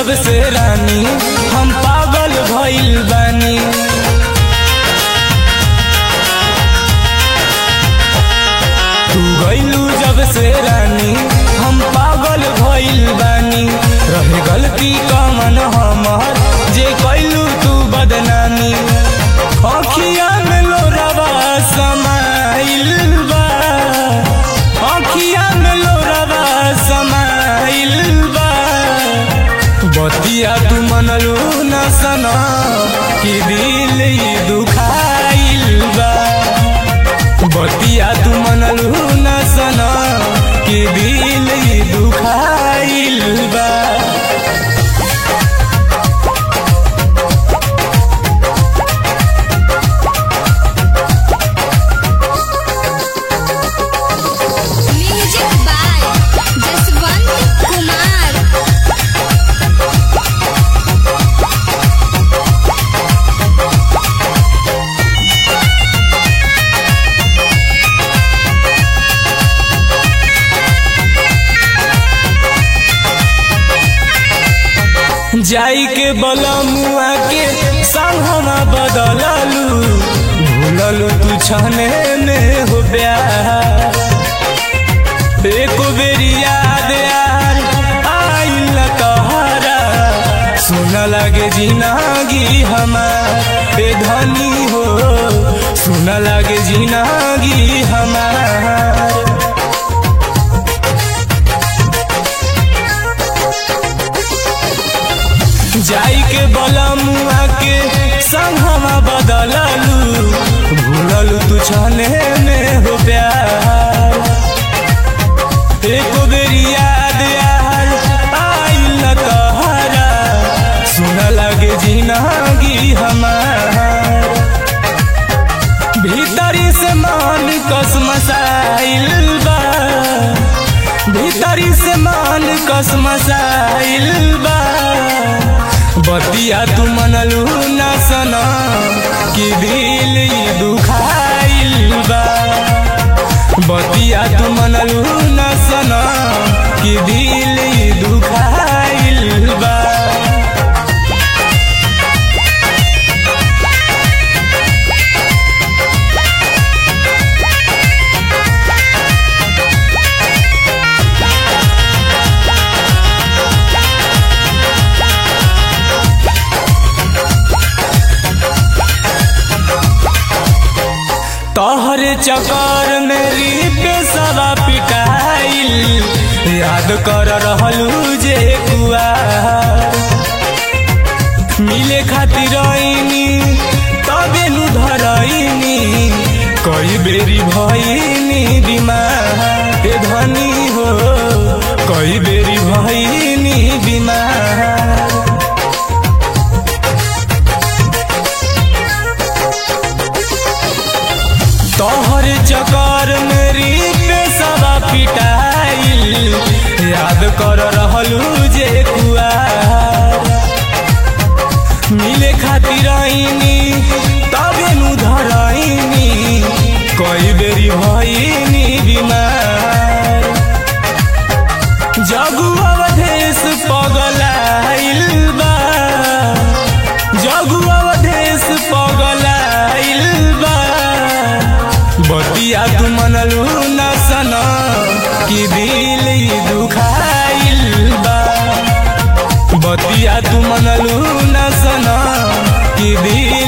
जब से रानी हम पागल भइल बानी तू गइलू जब से रानी हम पागल भइल बानी रहे गलती कमन हमर जे कैलू तू बदनामी अखिया में लोरवा समाइल बा अखिया में लोरवा समाइल बा बतिया तू मनलू न सना कि दिल ई दुखाइल बा बतिया तू मनलू न सना कि दिल ई दुखाइल बा म्यूजिक बाय जसवंत कुमार जाई के बलमुआ के संगमा बदललू भूललू तू छने में हो प्यार एको बेरी याद यार आइल तोहरा सुन लगे जिनागी हमार ए धनी हो सुन लगे जिनागी हमार जाई के बलमुआ के संगमा बदललू भूललू तू छने में हो प्यार एको बेरी याद यार आइल तोहरा सुन लगे जिनागी हमार भीतरी से मान कसमसाइल बा भीतरी से मान कसमसाइल बा बतिया तू मनलू न सना कि दिल ई दुखाइल बा बतिया तू मनलू न सना कि दिल ई दुखाइल बा तोहरे चक्कर में रीप सवा पिटाइल याद कर रहलू जे कुआ मिले खातिर आईनी तबे नु धरईनी कई बेरी भईनी बीमार ए धनी हो कई बेरी भईनी बीमार तोहर चकर मेरी पेशवा पिटाइल याद कर रहलू जे कुआ मिले खातिर आईनी तबे नु धरईनी कई बेरी भईनी बीमार जगु अवधेश पगलाइल बा जगु अवधेश पगलाइल बा बतिया तू मनलू न सना कि दिल ई दुखाइल बा बतिया तू मनलू न सना कि दिल